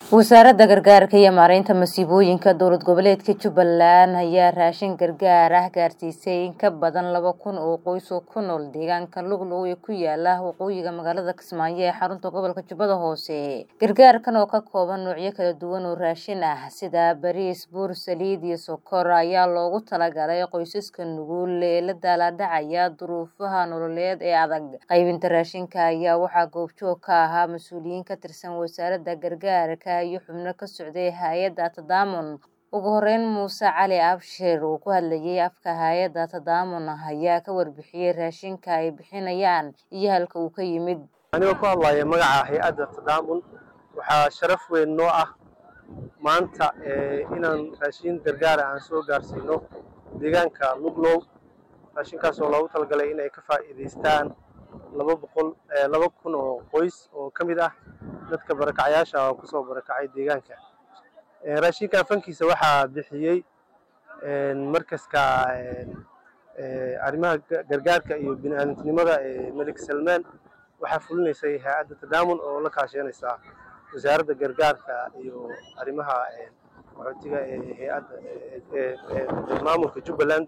wasaaradda gargaarka iyo maareynta masiibooyinka dowlad goboleedka jubbaland ayaa raashin gargaar ah gaarsiisay in ka badan laba kun oo qoys oo ku nool deegaanka luglow ee ku yaala waqooyiga magaalada kismaayo ee xarunta gobolka jubbada hoose gargaarkan oo ka kooban noocyo kala duwan oo raashin ah sida bariis buur saliid iyo sokor ayaa loogu talagalay qoysaska nugul ee la daalaadhacaya duruufaha nololeed ee adag qaybinta raashinka ayaa waxaa goobjoog ka ahaa mas-uuliyiin ka tirsan wasaaradda gargaarka iyo xubno ka socday hay-adda tadaamun ugu horeyn muuse cali abshir uu ku hadlayay afka hay-adda tadaamun ayaa ka warbixiyey raashinka ay bixinayaan iyo halka uu ka yimid anigoo ku hadlaya magaca hay-adda tadaamun waxaa sharaf weyn noo ah maanta inaan raashin gargaara aan soo gaarsiino deegaanka luglow raashinkaas oo loogu talagalay inay ka faa'iidaystaan laba boqol laba kun oo qoys oo ka mid ah dadka barakacyaasha oo kusoo barakacay deegaanka raashinka fankiisa waxaa bixiyey markaska arrimaha gargaarka iyo bini-aadamtinimada ee melik salmaan waxaa fulinaysay hay-adda tadaamun oo la kaashanaysa wasaaradda gargaarka iyo arrimaha qaxootiga ee hay-adda maamulka jubbaland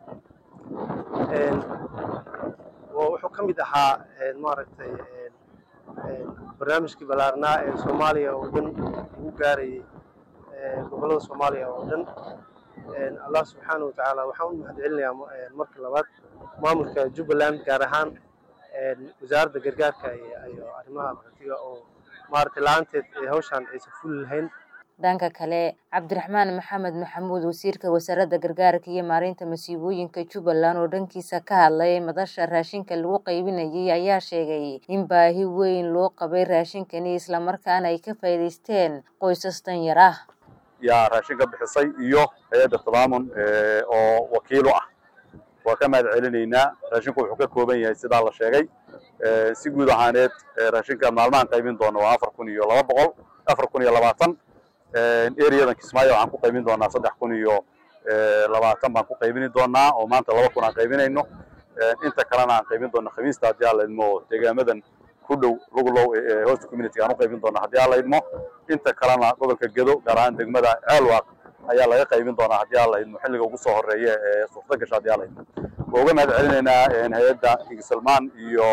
wuxuu ka mid ahaa maaragtay barnaamijkii ballaarnaa ee soomaaliya oo dhan ugu gaarayay gobollada soomaaliya oo dhan allah subxaana wa tacaala waxaan u mahad celinayaa marka labaad maamulka jubbaland gaar ahaan wasaaradda gargaarka iyo arrimaha qaxootiga oo maaragtay la-aanteed hawshaan aysan fuli lahayn dhanka kale cabdiraxmaan maxamed maxamuud wasiirka wasaaradda gargaarka iyo maareynta masiibooyinka jubbaland oo dhankiisa ka hadlay madasha raashinka lagu qaybinayay ayaa sheegay in baahi weyn loo qabay raashinkani islamarkaana ay ka faa'iidaysteen qoysas danyar ah yaa raashinka bixisay iyo hay-adda tadaamun oo wakiilo ah waa ka mahad celinaynaa raashinku wuxuu ka kooban yahay sidaa la sheegay si guud ahaaneed raashinka maalmahan qaybin doona waa afar kun iyo laba boqol afar kun iyo labaatan areadan kismaayo waxaan ku qaybin doonaa saddex kun iyo labaatan baan ku qaybini doonaa oo maanta laba kun aan qaybinayno inta kalena aan qaybin doona khamiista haddii aan la idmo deegaamadan ku dhow luglow host community aan u qaybin doona haddii aan la idmo inta kalena gobolka gedo gaar ahaan degmada ceelwaaq ayaa laga qaybin doonaa haddii aan la idmo xilliga ugu soo horeeya ee suurta gasha haddii aan la idmo waa uga mahad celinaynaa hay-adda king salmaan iyo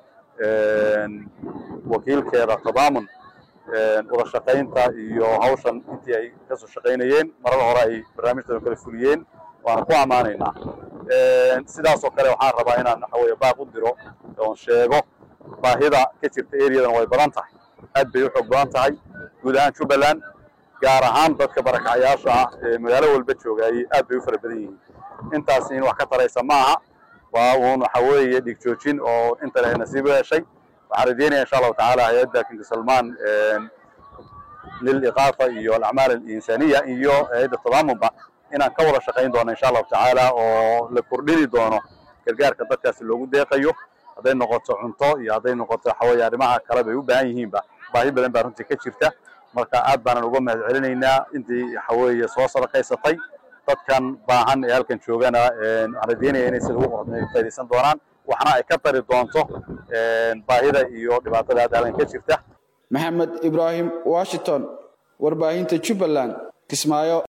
wakiilkeeda tadaamun wada shaqaynta iyo hawshan intii ay kasoo shaqaynayeen marada hore ay barnaamijtan kala fuliyeen waana ku ammaanaynaa sidaas oo kale waxaan rabaa inaan waxa weye baaq u diro oon sheego baahida ka jirta areadan way badan tahay aad bay u xoog badan tahay guud ahaan jubbaland gaar ahaan dadka barakacyaasha ah ee magaalo walba joogaayey aad bay u fara badan yihiin intaas in wax ka taraysa ma aha waa uun waxa weeye dhig joojin oo inta leh nasiib u heshay waxaan rajeynaya insha allahu tacaala hay-adda king salmaan liliqaafa iyo alacmaal alinsaniya iyo hay-adda tadaamunba inaan ka wada shaqayn doono insha allahu tacaala oo la kordhini doono gargaarka dadkaasi loogu deeqayo hadday noqoto cunto iyo hadday noqoto waxaweye arrimaha kale bay u baahan yihiinba baahi badan baa runtii ka jirta marka aad baanan uga mahad celinaynaa intii waxaweeye soo sadaqaysatay dadkan baahan ee halkan joogana waxaan rajeynaya inay sida ugu qorodna faydaysan doonaan waxna ay ka tari doonto baahida iyo dhibaatada hadda halkan ka jirta maxamed ibraahim washington warbaahinta jubbaland kismaayo